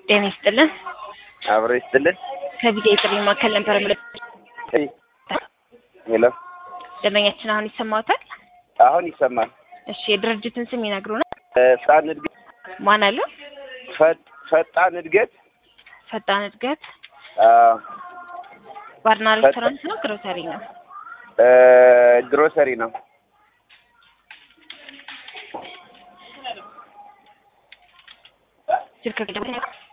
ጤና ይስጥልን። አብሮ ይስጥልን። ከቪዲዮ የጥሪ ማዕከል ነበር ምለ ሄሎ፣ ደንበኛችን አሁን ይሰማዎታል? አሁን ይሰማል። እሺ የድርጅትን ስም ይነግሩናል? ፈጣን እድገት ማን አለው? ፈጥ- ፈጣን እድገት ፈጣን እድገት አዎ፣ ባርና ሬስቶራንት ነው ግሮሰሪ ነው? እ ግሮሰሪ ነው። ስልክ ቁጥር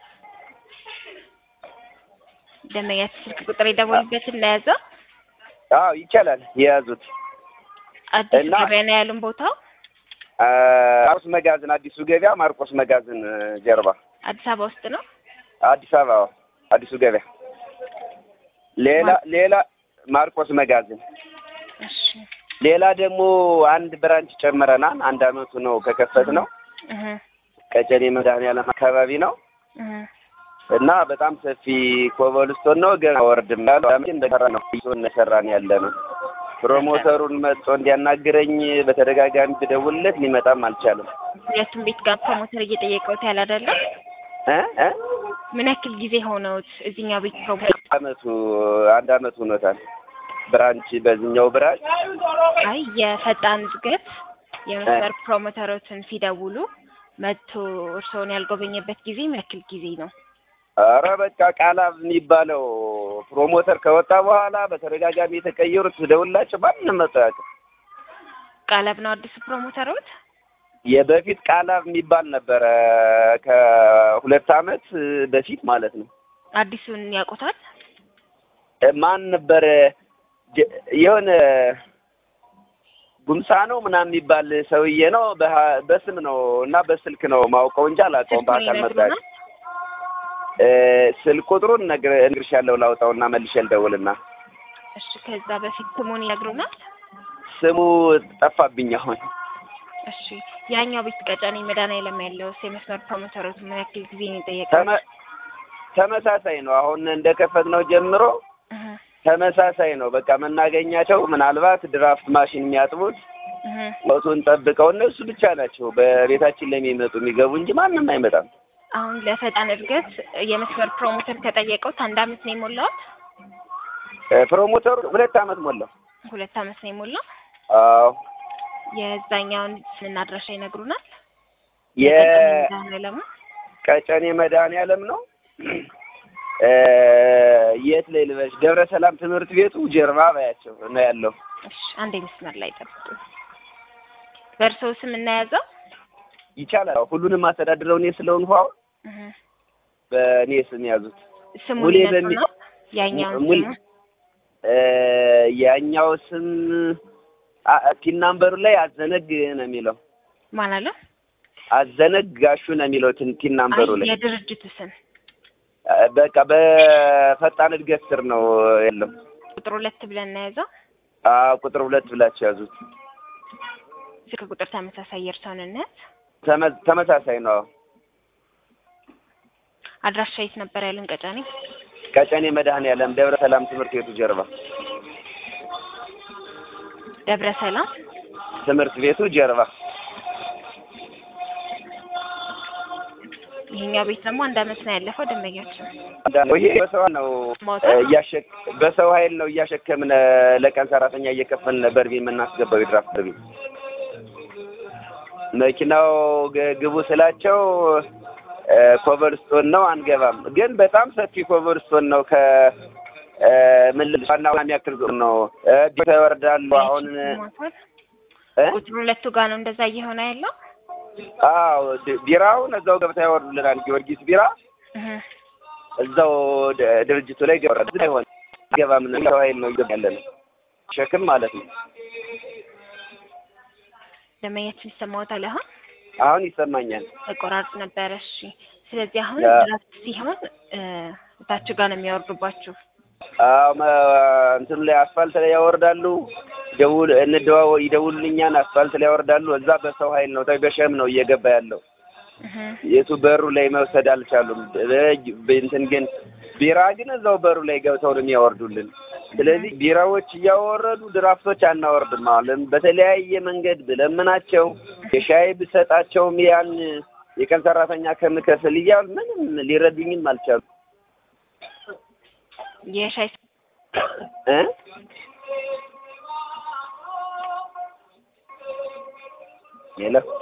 ደንበኛችን ስልክ ቁጥር የደወሉበትን ለያዘው አዎ ይቻላል። የያዙት አዲስ እና- ገበያ ነው ያሉን ቦታው አ፣ ማርቆስ መጋዘን፣ አዲሱ ገበያ ማርቆስ መጋዘን ጀርባ አዲስ አበባ ውስጥ ነው። አዲስ አበባ አዎ፣ አዲሱ ገበያ። ሌላ ሌላ ማርቆስ መጋዘን እሺ ሌላ ደግሞ አንድ ብራንች ጨምረናል። አንድ አመቱ ነው ከከፈት ነው። እህ ቀጨኔ መድኃኒዓለም አካባቢ ነው እህ እና በጣም ሰፊ ኮበልስቶን ነው። ገና ወርድም ያለው እንደሰራ ነው እነሰራን ያለ ነው። ፕሮሞተሩን መጥቶ እንዲያናግረኝ በተደጋጋሚ ብደውልለት ሊመጣም አልቻለም። ሁለቱም ቤት ጋር ፕሮሞተር እየጠየቀውት ያለ አይደለም። እ እ ምን ያክል ጊዜ ሆነውት እዚህኛው ቤት ፕሮሞተር? አመቱ አንድ አመት ሆኖታል። ብራንች በዚህኛው ብራንች አይ የፈጣን እድገት የመስመር ፕሮሞተሮችን ሲደውሉ መጥቶ እርስዎን ያልጎበኘበት ጊዜ ምን ያክል ጊዜ ነው? ኧረ በቃ ቃላብ የሚባለው ፕሮሞተር ከወጣ በኋላ በተደጋጋሚ የተቀየሩት ደውላቸው ማንም መጥቶ አያውቅም። ቃለብ ነው አዲሱ ፕሮሞተሮት? የበፊት ቃላብ የሚባል ነበረ ከሁለት አመት በፊት ማለት ነው። አዲሱን ያውቁታል? ማን ነበረ ጀ- የሆነ ጉምሳ ነው ምናምን የሚባል ሰውዬ ነው። በሀ- በስም ነው እና በስልክ ነው ማውቀው እንጂ አላውቀውም። ስልኩን በአካል መጣ ይነግሩናል? ስልክ ቁጥሩን ነግር እነግርሻለሁ። ላውጣውና መልሼ ልደውልና እሺ ከዛ በፊት ስሙን ይነግሩናል? ስሙ ጠፋብኝ አሁን። እሺ ያኛው ቤት ቀጨኔ መድኃኒዓለም ያለው የመስመር ፕሮሞተሮት ምን ያክል ጊዜ ነው የጠየቀው? ተመ- ተመሳሳይ ነው። አሁን እንደከፈት ነው ጀምሮ እህ ተመሳሳይ ነው። በቃ መናገኛቸው ምናልባት ድራፍት ማሽን የሚያጥቡት እህ ወቱን ጠብቀው እነሱ ብቻ ናቸው በቤታችን ለሚመጡ የሚገቡ እንጂ ማንም አይመጣም። አሁን ለፈጣን እድገት የመስመር ፕሮሞተር ከጠየቀውት አንድ አመት ነው የሞላው? እ ፕሮሞተሩ ሁለት አመት ሞላው። ሁለት አመት ነው የሞላው። አዎ የዛኛውን ስምና አድራሻ ይነግሩናል? የቀጨኔ የቀጨኔ መድኃኒዓለም ነው። እ የት ላይ ልበሽ? ደብረ ሰላም ትምህርት ቤቱ ጀርባ ባያቸው ነው ያለው። እሺ አንዴ መስመር ላይ ጠብቁ። በእርስዎ ስም እናያዘው? ይቻላል። ሁሉንም አስተዳድረው እኔ ስለሆንኩ አሁን እህ በእኔ ስም ያዙት። ስሙን ሙሌ ይነግሩ በሚ- ነው? ያኛውን ሙሌ ስሙ እ ያኛው ስም አ- ቲን ናምበሩ ላይ አዘነግ ነው የሚለው። ማን አለ? አዘነግ ጋሹ ነው የሚለው ቲን ቲን ናምበሩ አይ ላይ የድርጅቱ ስም እ በቃ በፈጣን እድገት ስር ነው ያለው። ቁጥር ሁለት ብለን እናያዘው። አ ቁጥር ሁለት ብላችሁ ያዙት። ስልክ ቁጥር ተመሳሳይ የእርስዎን እንያዝ። ተመ- ተመሳሳይ ነው። አድራሻ የት ነበር ያሉን? ቀጨኔ ቀጨኔ መድኃኒዓለም ደብረ ሰላም ትምህርት ቤቱ ጀርባ ደብረ ሰላም ትምህርት ቤቱ ጀርባ ይሄኛው ቤት ደግሞ አንድ አመት ነው ያለፈው። ደንበኛችን ይሄ በሰው ነው ሞተ? እያሸክ በሰው ኃይል ነው እያሸከምን ለቀን ሰራተኛ እየከፈልን በርቢ የምናስገባው የድራፍት በርቢ መኪናው ግ- ግቡ ስላቸው እ ኮቨርስቶን ነው አንገባም። ግን በጣም ሰፊ ኮቨርስቶን ነው ከ እ ምን ልልሽ ዋና ዋና የሚያክል ዞን ነው እ ቤት ይወርዳሉ። አሁን ሞቷል። እ ቁጥር ሁለቱ ጋር ነው እንደዛ እየሆነ ያለው። አዎ ድ- ቢራውን እዛው ገብታ ያወርዱልናል። ጊዮርጊስ ቢራ እህ እዛው ድ- ድርጅቱ ላይ ገወረድ አይሆን ገባም ነው ሰው ኃይል ነው እየገባ ያለ ነው ሸክም ማለት ነው። ደንበኛችን ይሰማዎታል? አሁን አሁን ይሰማኛል። ተቆራርጥ ነበረ። እሺ ስለዚህ አሁን ያ- ድራፍት ሲሆን እ እታችሁ ጋር ነው የሚያወርዱባችሁ። አዎ መ- እንትኑ ላይ አስፋልት ላይ ያወርዳሉ። ደውል እንደዋወ ይደውሉልኛል። አስፋልት ላይ ያወርዳሉ። እዛ በሰው ኃይል ነው በሸም ነው እየገባ ያለው። እህ የቱ በሩ ላይ መውሰድ አልቻሉም። በ- በእንትን ግን ቢራ ግን እዛው በሩ ላይ ገብተው ነው የሚያወርዱልን። ስለዚህ ቢራዎች እያወረዱ ድራፍቶች አናወርድም አለን። በተለያየ መንገድ ብለምናቸው የሻይ ብሰጣቸውም ያን የቀን ሰራተኛ ከምከፍል እያሉ ምንም ሊረዱኝም አልቻሉ የሻይ እ ሄሎ